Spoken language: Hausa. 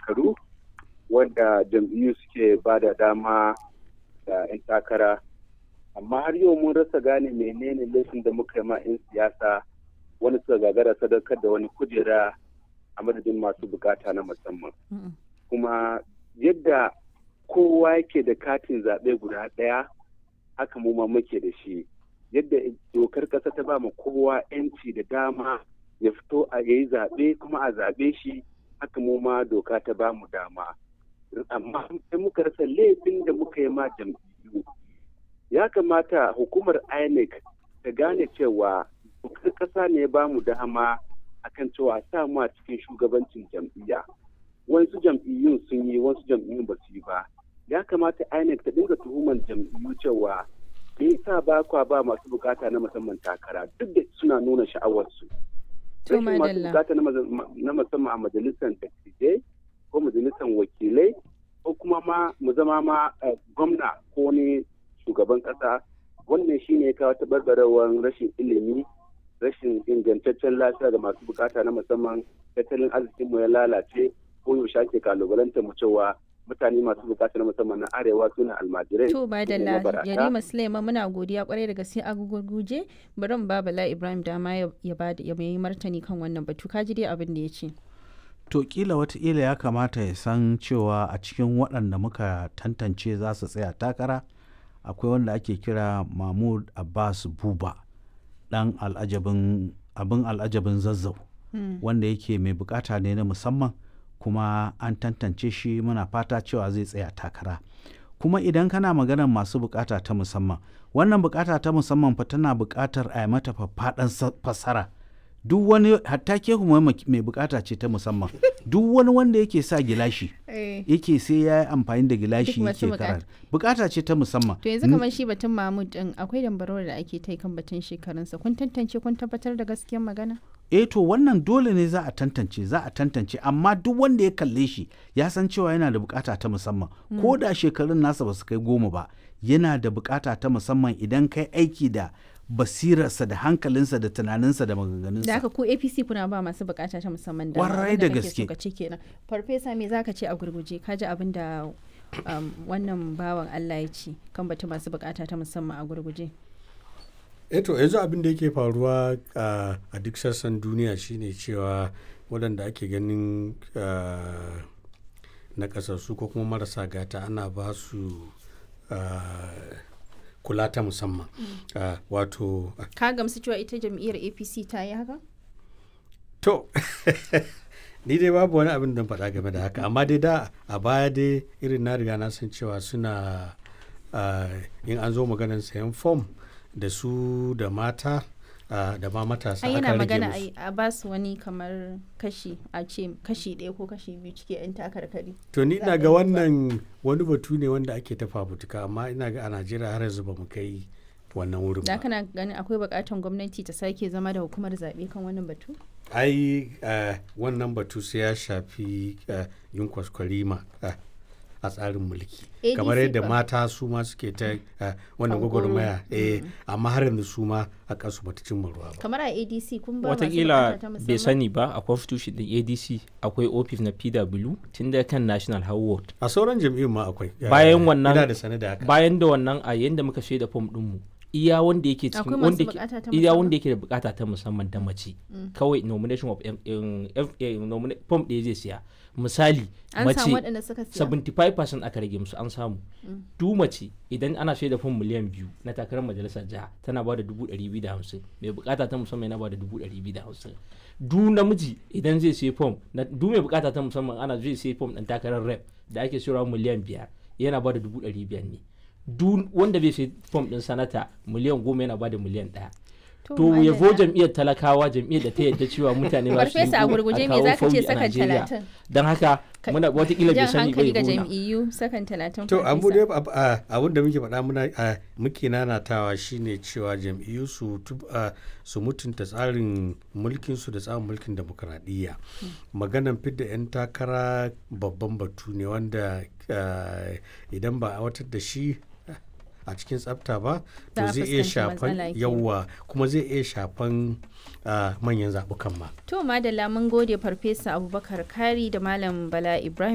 shekaru wanda jam'iyyu suke ba da dama da 'yan takara amma har yau mun rasa gane menene laifin da muka yi ma 'yan siyasa wani suka gagara sadaukar da wani kujera a madadin masu bukata na musamman kuma yadda kowa yake da katin zaɓe guda ɗaya haka mu ma muke da shi yadda dokar ƙasa ta ba mu kowa 'yanci da dama ya fito a yayi zaɓe kuma a zaɓe shi haka mu ma doka ta ba mu dama amma sai muka rasa laifin da muka yi ma jam'iyyu ya kamata hukumar inec ta gane cewa dokar ƙasa ne ba mu dama akan cewa sa mu a cikin shugabancin jam'iyya wasu jam'iyyun sun yi wasu jam'iyyun ba su yi ba ya kamata inec ta dinga tuhuman jam'iyyu cewa me yasa ba kwa ba masu bukata na musamman takara duk da suna nuna sha'awarsu rashin masu bukata na musamman a majalisar dattijai ko majalisar wakilai ko kuma ma mu zama ma gwamna ko ne shugaban kasa wannan shine ya kawo tabarbarewar rashin ilimi rashin ingantaccen lafiya ga masu bukata na musamman tattalin arzikinmu ya lalace ko yaushe ake kalubalanta mu cewa mutane masu bukata na musamman na arewa suna almajirai to ba da yarima suleiman muna godiya kwarai da gaske a gurguje bari mu bala ibrahim dama ya ba ya yi martani kan wannan batu ka ji dai abin da ya ce to kila wataƙila ya kamata ya san cewa a cikin waɗanda muka tantance za su tsaya takara akwai wanda ake kira mahmud abbas buba ɗan al'ajabin abin al'ajabin zazzau wanda yake mai bukata ne na musamman kuma an tantance shi muna fata cewa zai tsaya takara kuma idan kana maganar masu bukata ta musamman wannan bukata ta musamman fa tana bukatar a yi mata faffaɗan fassara duk wani hatta ke kuma mai bukata ce ta musamman duk wani wanda yake sa gilashi yake sai ya yi amfani da gilashi yake karatu bukata ce ta musamman to yanzu kamar shi batun mahmud din akwai dambarwar da ake ta kan batun shekarunsa kun tantance kun tabbatar da gaskiyar magana eh to wannan dole ne za a tantance za a tantance amma duk wanda ya kalle shi ya san cewa yana da bukata ta musamman ko da shekarun nasa ba su kai goma ba yana da bukata ta musamman idan kai aiki da basirarsa da hankalinsa da tunaninsa da maganganunsa. Da haka ku APC kuna ba masu bukata ta musamman da Warai da gaske. Ka ce kenan. Farfesa me zaka ce a gurguje ka ji abin da wannan bawan Allah ya ce kan batu masu bukata ta musamman a gurguje. eto yanzu abin da yake faruwa a duk sassan duniya shine cewa waɗanda ake ganin na ƙasarsu ko kuma marasa gata ana ba su kula ta musamman wato ka gamsu cewa ita jam'iyyar apc ta yi haka to ni dai babu wani abin da faɗa game da haka amma dai da a baya dai irin na riga na san cewa suna in an zo maganar sayan fom da su da mata uh, da ma matasa ai yana magana a ba su wani kamar kashi a ce kashi ɗaya ko kashi biyu cike yan takarkari to ni ina ga wannan wani batu ne wanda ake ta fafutuka amma ina ga a najeriya har yanzu ba mu kai wannan wurin da kana ganin akwai bukatan gwamnati ta sake zama da hukumar zaɓe kan wannan batu ai uh, wannan batu sai ya shafi uh, yin kwaskwarima a tsarin mulki kamar yadda mata su ma suke ta wannan gwagwarmaya eh amma har yanzu su ma a kansu bata cimma ruwa ba kamar a adc kun ba watakila bai sani ba a constitution din adc akwai office na pw tun da kan national howard a sauran jam'iyyun ma akwai bayan wannan da sane da haka bayan da wannan a yanda muka shaida fom din mu iya wanda yake cikin wanda iya wanda yake da bukata ta musamman da mace kawai nomination of form ɗaya zai siya misali mace 75% aka rage musu an samu du mace idan ana shaida fom miliyan biyu na takarar majalisar jiha tana ba da dubu ɗari biyu da hamsin mai bukata ta musamman yana ba da dubu ɗari biyu da hamsin du namiji idan zai sai fom du mai bukata ta musamman ana zai sai fom ɗan takarar rep da ake sayarwa miliyan biyar yana ba da dubu ɗari biyar ne duk wanda bai sai fom ɗin sanata miliyan goma yana ba da miliyan ɗaya to yabo jam'iyyar talakawa jam'iyyar da ta yadda cewa mutane ba su yi a gurguje me zaka ce sakan talatin don haka muna watakila bai sani bai ga jam'iyyu sakan talatin to abu dai abun da muke faɗa muna muke nanatawa shine cewa jam'iyyu su su mutunta tsarin mulkin su da tsarin mulkin demokradiyya maganan fidda yan takara babban batu ne wanda idan ba a watar da shi a cikin tsafta ba to zai iya shafan yawa kuma zai iya shafan manyan zaɓukan ma. To madalla mun gode farfesa abubakar kari da malam bala ibrahim